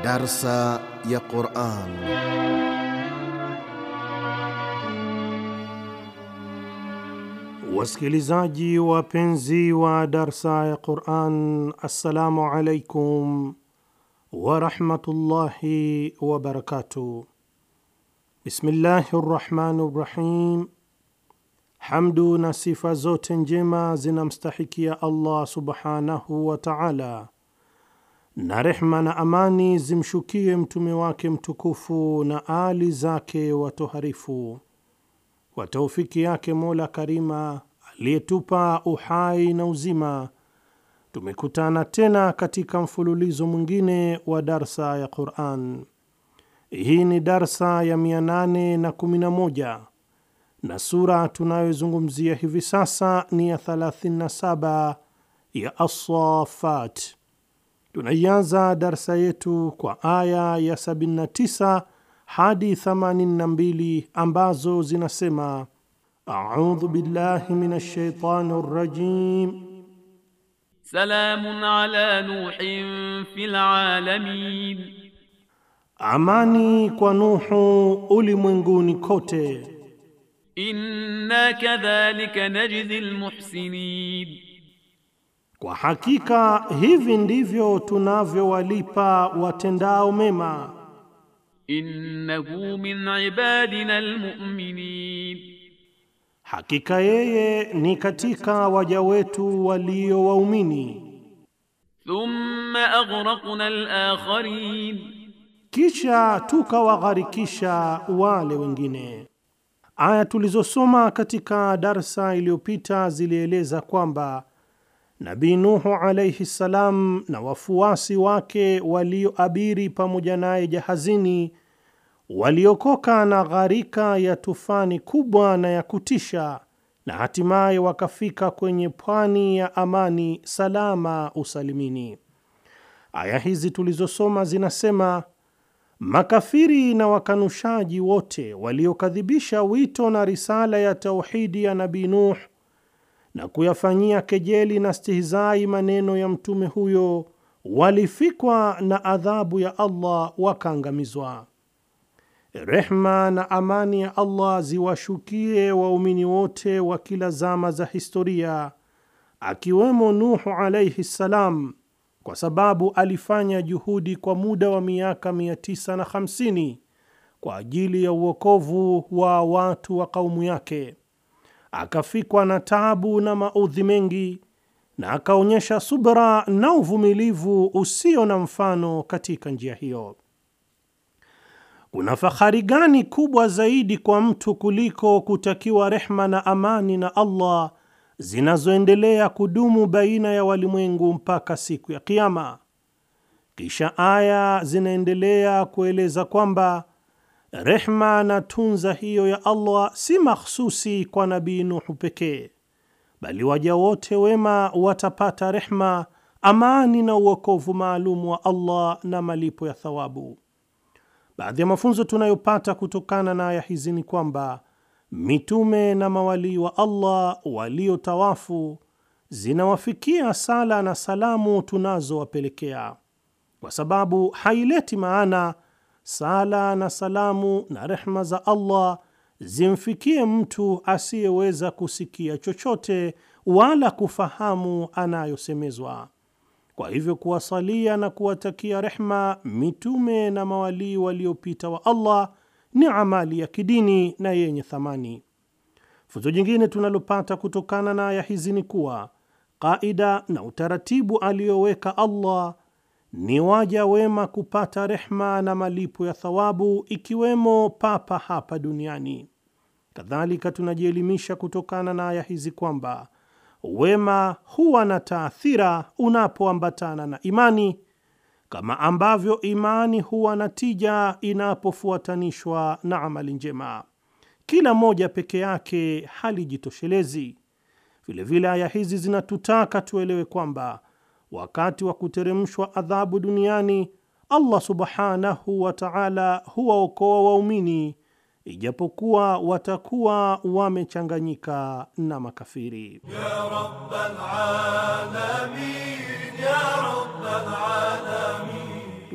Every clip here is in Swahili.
Darsa ya Quran. Wasikilizaji wapenzi wa darsa ya Quran, assalamu alaikum warahmatullahi wabarakatuh. Bismillahi rrahmani rrahim. Hamdu na sifa zote njema zinamstahikia Allah subhanahu wa taala, na rehma na amani zimshukie mtume wake mtukufu na ali zake watoharifu. Kwa taufiki yake Mola Karima aliyetupa uhai na uzima, tumekutana tena katika mfululizo mwingine wa darsa ya Quran. Hii ni darsa ya 811 na sura tunayozungumzia hivi sasa ni ya 37 ya As-Saffat. Tunaianza darsa yetu kwa aya ya 79 hadi 82 ambazo zinasema: audhu billahi minash shaitani rrajim Salamun ala Nuhin fil alamin, amani kwa Nuhu ulimwenguni kote. inna kadhalika najzi almuhsinin, Kwa hakika hivi ndivyo tunavyowalipa watendao mema. innahu min ibadina almu'minin, Hakika yeye ni katika waja wetu walio waumini. thumma aghraqna alakharin, Kisha tukawagharikisha wale wengine. Aya tulizosoma katika darsa iliyopita zilieleza kwamba Nabii Nuhu alayhi salam na wafuasi wake walioabiri pamoja naye jahazini waliokoka na gharika ya tufani kubwa na ya kutisha, na hatimaye wakafika kwenye pwani ya amani salama usalimini. Aya hizi tulizosoma zinasema makafiri na wakanushaji wote waliokadhibisha wito na risala ya tauhidi ya Nabii Nuh na kuyafanyia kejeli na stihizai maneno ya mtume huyo walifikwa na adhabu ya Allah wakaangamizwa. Rehma na amani ya Allah ziwashukie waumini wote wa kila zama za historia, akiwemo Nuhu alayhi salam, kwa sababu alifanya juhudi kwa muda wa miaka 950 kwa ajili ya uokovu wa watu wa kaumu yake, akafikwa na taabu na maudhi mengi, na akaonyesha subra na uvumilivu usio na mfano katika njia hiyo. Kuna fahari gani kubwa zaidi kwa mtu kuliko kutakiwa rehma na amani na Allah zinazoendelea kudumu baina ya walimwengu mpaka siku ya Kiyama? Kisha aya zinaendelea kueleza kwamba rehma na tunza hiyo ya Allah si mahsusi kwa Nabii Nuhu pekee, bali waja wote wema watapata rehma, amani na uokovu maalum wa Allah na malipo ya thawabu. Baadhi ya mafunzo tunayopata kutokana na aya hizi ni kwamba mitume na mawalii wa Allah waliotawafu zinawafikia sala na salamu tunazowapelekea, kwa sababu haileti maana sala na salamu na rehma za Allah zimfikie mtu asiyeweza kusikia chochote wala kufahamu anayosemezwa. Kwa hivyo kuwasalia na kuwatakia rehma mitume na mawalii waliopita wa Allah ni amali ya kidini na yenye thamani. Funzo jingine tunalopata kutokana na aya hizi ni kuwa kaida na utaratibu aliyoweka Allah ni waja wema kupata rehma na malipo ya thawabu, ikiwemo papa hapa duniani. Kadhalika tunajielimisha kutokana na aya hizi kwamba wema huwa na taathira unapoambatana na imani, kama ambavyo imani huwa na tija inapofuatanishwa na amali njema. Kila moja peke yake halijitoshelezi. Vilevile aya hizi zinatutaka tuelewe kwamba wakati wa kuteremshwa adhabu duniani, Allah subhanahu wa ta'ala huwaokoa waumini ijapokuwa watakuwa wamechanganyika na makafiri.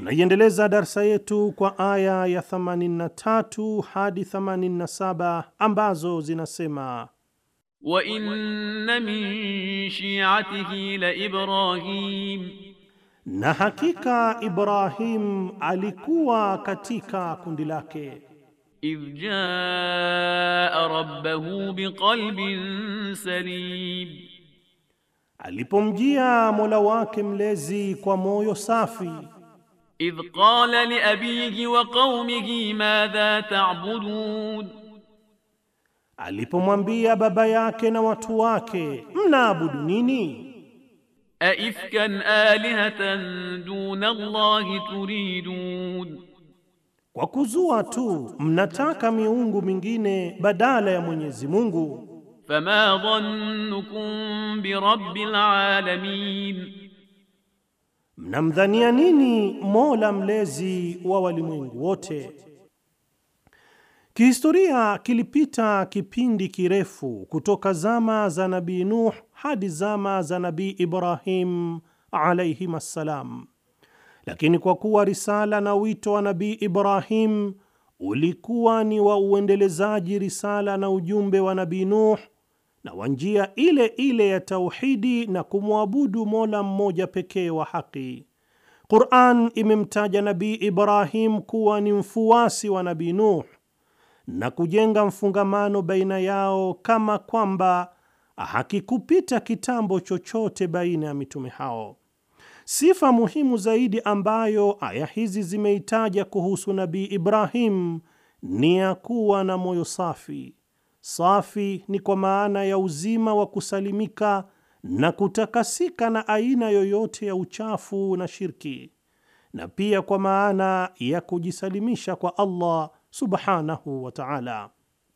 Tunaiendeleza darsa yetu kwa aya ya 83 hadi 87 ambazo zinasema wa inna min shi'atihi la Ibrahim, na hakika Ibrahim alikuwa katika kundi lake idh jaa rabbahu biqalbin salim, alipomjia Mola wake mlezi kwa moyo safi idh qala li abihi wa qaumihi madha ta'budun, alipomwambia baba yake na watu wake mnaabudu nini? aifkan alihatan duna Allahi turidun, Kwa kuzua tu mnataka miungu mingine badala ya Mwenyezi Mungu. fama dhannukum birabbil alamin, Mnamdhania nini Mola mlezi wa walimwengu wote? Kihistoria kilipita kipindi kirefu kutoka zama za Nabii Nuh hadi zama za Nabii Ibrahim alayhim assalam, lakini kwa kuwa risala na wito wa Nabii Ibrahim ulikuwa ni wa uendelezaji risala na ujumbe wa Nabii Nuh na wa njia ile ile ya tauhidi na kumwabudu Mola mmoja pekee wa haki. Qur'an imemtaja Nabii Ibrahim kuwa ni mfuasi wa Nabii Nuh na kujenga mfungamano baina yao kama kwamba hakikupita kitambo chochote baina ya mitume hao. Sifa muhimu zaidi ambayo aya hizi zimeitaja kuhusu Nabii Ibrahim ni ya kuwa na moyo safi. Safi ni kwa maana ya uzima wa kusalimika na kutakasika na aina yoyote ya uchafu na shirki, na pia kwa maana ya kujisalimisha kwa Allah subhanahu wa ta'ala.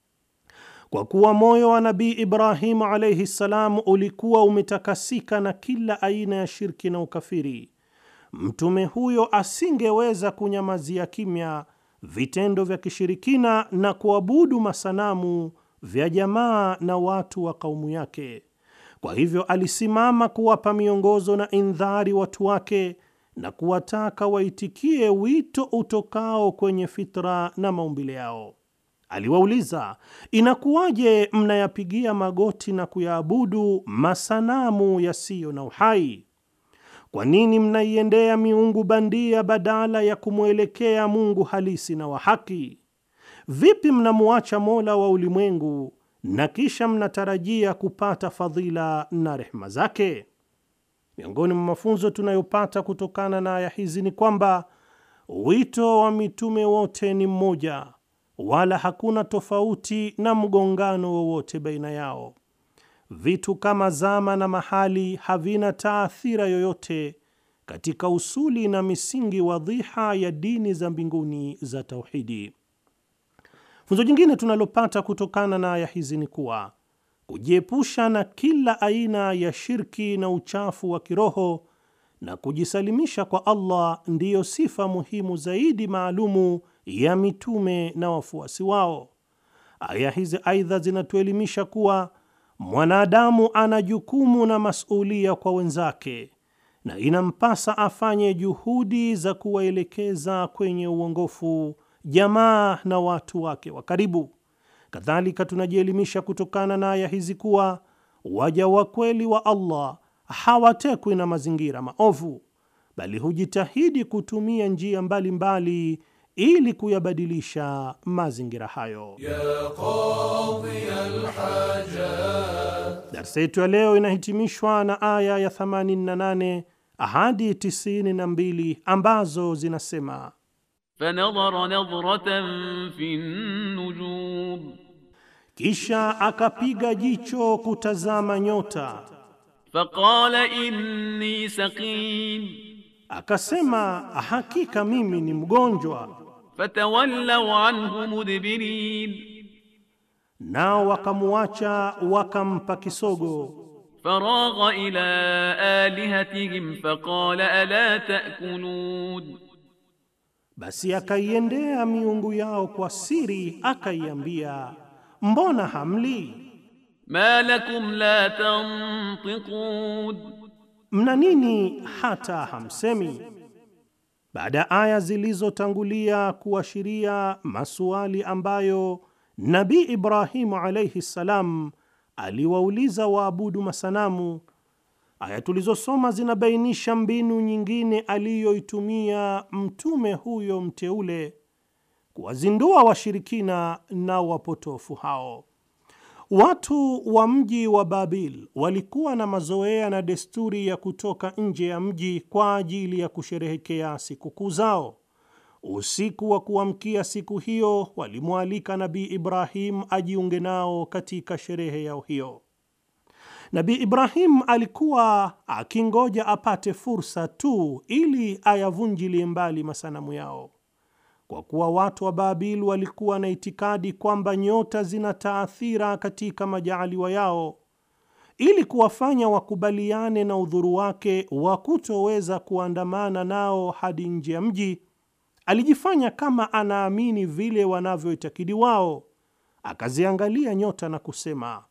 Kwa kuwa moyo wa Nabii Ibrahim alayhi salam ulikuwa umetakasika na kila aina ya shirki na ukafiri, mtume huyo asingeweza kunyamazia kimya vitendo vya kishirikina na kuabudu masanamu vya jamaa na watu wa kaumu yake. Kwa hivyo alisimama kuwapa miongozo na indhari watu wake na kuwataka waitikie wito utokao kwenye fitra na maumbile yao. Aliwauliza, inakuwaje mnayapigia magoti na kuyaabudu masanamu yasiyo na uhai? Kwa nini mnaiendea miungu bandia badala ya kumwelekea Mungu halisi na wa haki? Vipi mnamuacha Mola wa ulimwengu na kisha mnatarajia kupata fadhila na rehema zake? Miongoni mwa mafunzo tunayopata kutokana na aya hizi ni kwamba wito wa mitume wote ni mmoja, wala hakuna tofauti na mgongano wowote baina yao. Vitu kama zama na mahali havina taathira yoyote katika usuli na misingi wadhiha ya dini za mbinguni za tauhidi. Funzo jingine tunalopata kutokana na aya hizi ni kuwa kujiepusha na kila aina ya shirki na uchafu wa kiroho na kujisalimisha kwa Allah ndiyo sifa muhimu zaidi maalumu ya mitume na wafuasi wao. Aya hizi aidha zinatuelimisha kuwa mwanadamu ana jukumu na masulia kwa wenzake na inampasa afanye juhudi za kuwaelekeza kwenye uongofu jamaa na watu wake wa karibu. Kadhalika, tunajielimisha kutokana na aya hizi kuwa waja wa kweli wa Allah hawatekwi na mazingira maovu, bali hujitahidi kutumia njia mbalimbali mbali ili kuyabadilisha mazingira hayo. Darsa yetu ya leo inahitimishwa na aya ya 88 hadi 92 ambazo zinasema fanadhara nadhratan fi nujum, kisha akapiga jicho kutazama nyota, faqala inni saqim, akasema hakika mimi ni mgonjwa. fatawallaw anhu mudbirin, Nao wakamuacha wakampa kisogo. faragha ila alihatihim faqala ala ta'kulun, Basi akaiendea miungu yao kwa siri, akaiambia, mbona hamli? ma lakum la tantiqun, Mna nini hata hamsemi? baada ya aya zilizotangulia kuashiria masuali ambayo Nabii Ibrahimu alaihi ssalam aliwauliza waabudu masanamu, aya tulizosoma zinabainisha mbinu nyingine aliyoitumia mtume huyo mteule kuwazindua washirikina na wapotofu hao. Watu wa mji wa Babil walikuwa na mazoea na desturi ya kutoka nje ya mji kwa ajili ya kusherehekea sikukuu zao. Usiku wa kuamkia siku hiyo, walimwalika Nabii Ibrahim ajiunge nao katika sherehe yao hiyo. Nabii Ibrahim alikuwa akingoja apate fursa tu ili ayavunjilie mbali masanamu yao. Kwa kuwa watu wa Babil walikuwa na itikadi kwamba nyota zina taathira katika majaaliwa yao, ili kuwafanya wakubaliane na udhuru wake wa kutoweza kuandamana nao hadi nje ya mji, alijifanya kama anaamini vile wanavyoitakidi wao, akaziangalia nyota na kusema,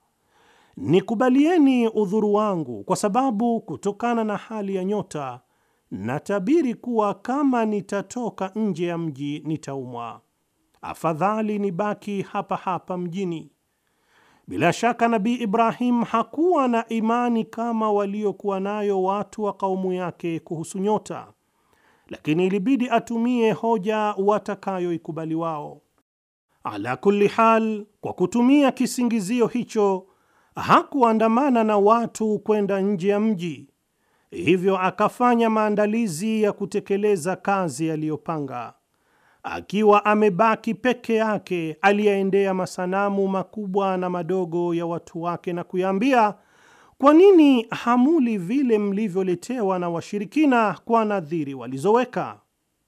nikubalieni udhuru wangu, kwa sababu kutokana na hali ya nyota natabiri kuwa kama nitatoka nje ya mji nitaumwa. Afadhali nibaki hapa hapa mjini. Bila shaka Nabii Ibrahim hakuwa na imani kama waliokuwa nayo watu wa kaumu yake kuhusu nyota, lakini ilibidi atumie hoja watakayoikubali wao. Ala kulli hal, kwa kutumia kisingizio hicho hakuandamana na watu kwenda nje ya mji hivyo akafanya maandalizi ya kutekeleza kazi aliyopanga. Akiwa amebaki peke yake, aliyaendea masanamu makubwa na madogo ya watu wake na kuyaambia, kwa nini hamuli vile mlivyoletewa na washirikina kwa nadhiri walizoweka?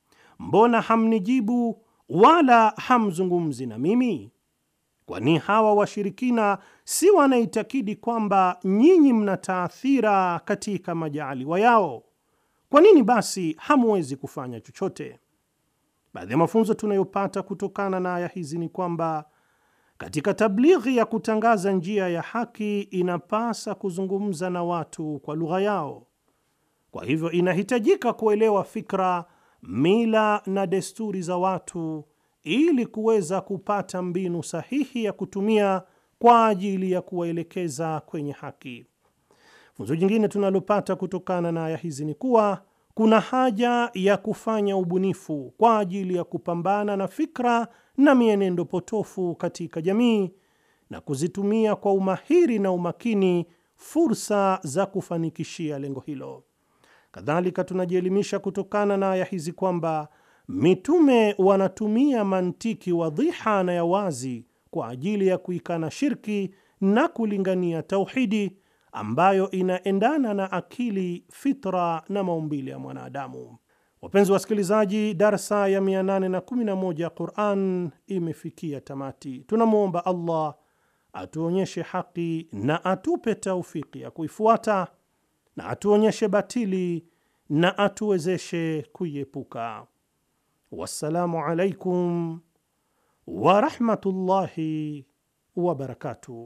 Mbona hamnijibu wala hamzungumzi na mimi? Kwani hawa washirikina si wanaitakidi kwamba nyinyi mna taathira katika majaaliwa yao? Kwa nini basi hamuwezi kufanya chochote? Baadhi ya mafunzo tunayopata kutokana na aya hizi ni kwamba katika tablighi ya kutangaza njia ya haki inapasa kuzungumza na watu kwa lugha yao. Kwa hivyo, inahitajika kuelewa fikra, mila na desturi za watu ili kuweza kupata mbinu sahihi ya kutumia kwa ajili ya kuwaelekeza kwenye haki. Funzo jingine tunalopata kutokana na aya hizi ni kuwa kuna haja ya kufanya ubunifu kwa ajili ya kupambana na fikra na mienendo potofu katika jamii na kuzitumia kwa umahiri na umakini fursa za kufanikishia lengo hilo. Kadhalika, tunajielimisha kutokana na aya hizi kwamba mitume wanatumia mantiki wadhiha na ya wazi kwa ajili ya kuikana shirki na kulingania tauhidi ambayo inaendana na akili, fitra na maumbile ya mwanadamu. Wapenzi wasikilizaji, darsa ya 811 Quran imefikia tamati. Tunamwomba Allah atuonyeshe haki na atupe taufiki ya kuifuata na atuonyeshe batili na atuwezeshe kuiepuka. Wassalamu alaikum warahmatullahi wabarakatuh.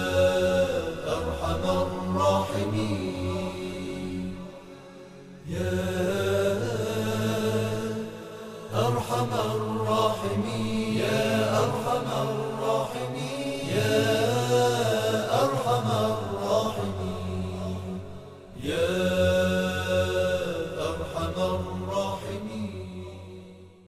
يا